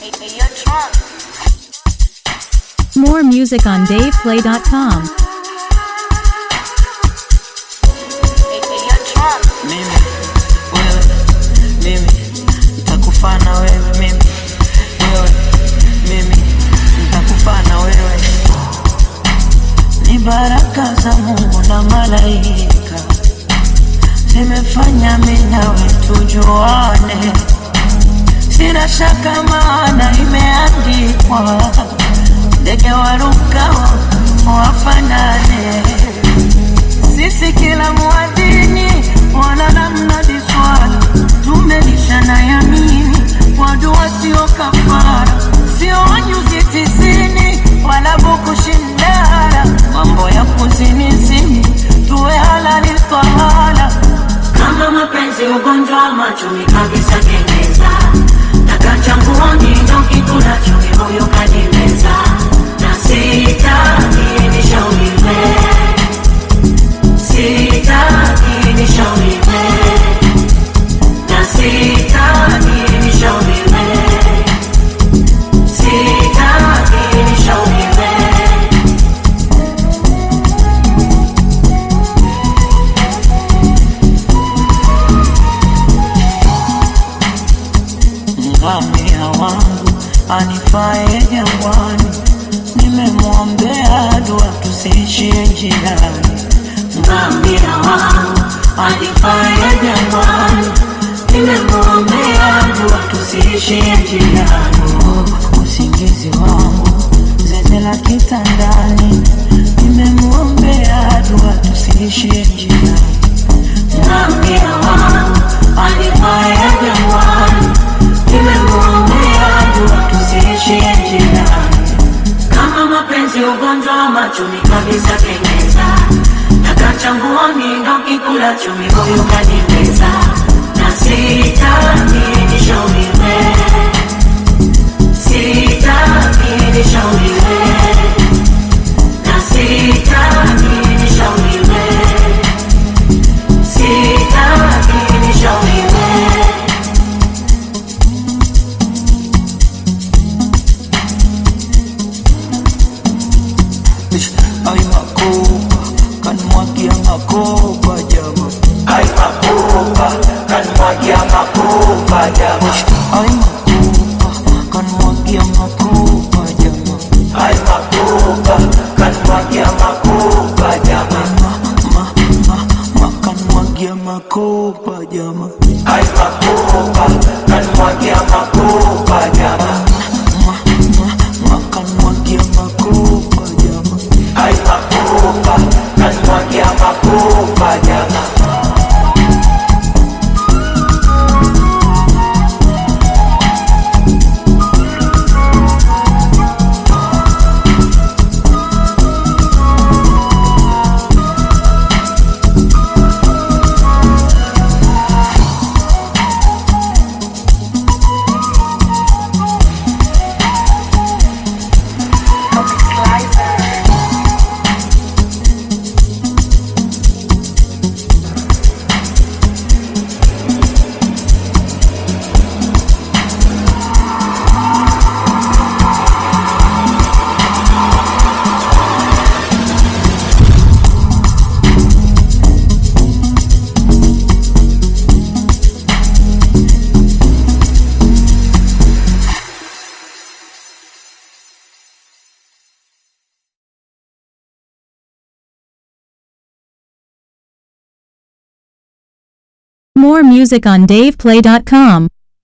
More music on DavePlay.com. mimi wewe mimi nitakufana wewe mimi wewe mimi nitakufana wewe ni baraka za Mungu na malaika zimefanya mimi nawe tujuane sina shaka maana imeandikwa ndege warukao wafanane sisi kila mwadhini wala namna diswala tumelishana yamini wadua sio kafara sio wanyuzi tisini wala buku shindara mambo ya kuzinizini tuwe halali twahala kama mapenzi ugonjwa wa macho ni kabisa kengeza nakachanguoni ndo kikula chumi huyo kadimeza na sitaki nishauriwe sitaki nishauriwe na sitaki nishauriwe sitaki nishauriwe ngamia wangu anifae jangwani nimemwombea dua tusiishie njiani ngamia wangu alifaye jangwani nimemwombea dua tusiishie njiani Oh, usingizi wangu zeze la kitandani nimemwombea dua tusiishie njiani ngamia wangu alifaye jangwani nimemwombea dua tusiishie njiani kama mapenzi ugonjwa wa machumi kabisa kengeza nakachanguoni ndo kikula chumi huyu kanimeza na sitaki nishauriwe sitaki nishauriwe na sitaki nishauriwe sitaki nishauriwe ai makopa kanmwagia makopa jama Ay makopa, kanmwagia makopa jama. ai makopa kanmwagia makopa jama Ay makopa, kanmwagia makopa jama. ma ma ma ma kanmwagia makopa jama Ay makopa, kanmwagia makopa jama. ma ma ma kanmwagia makopa jama Ay makopa, kanmwagia makopa jama. More music on DavePlay.com.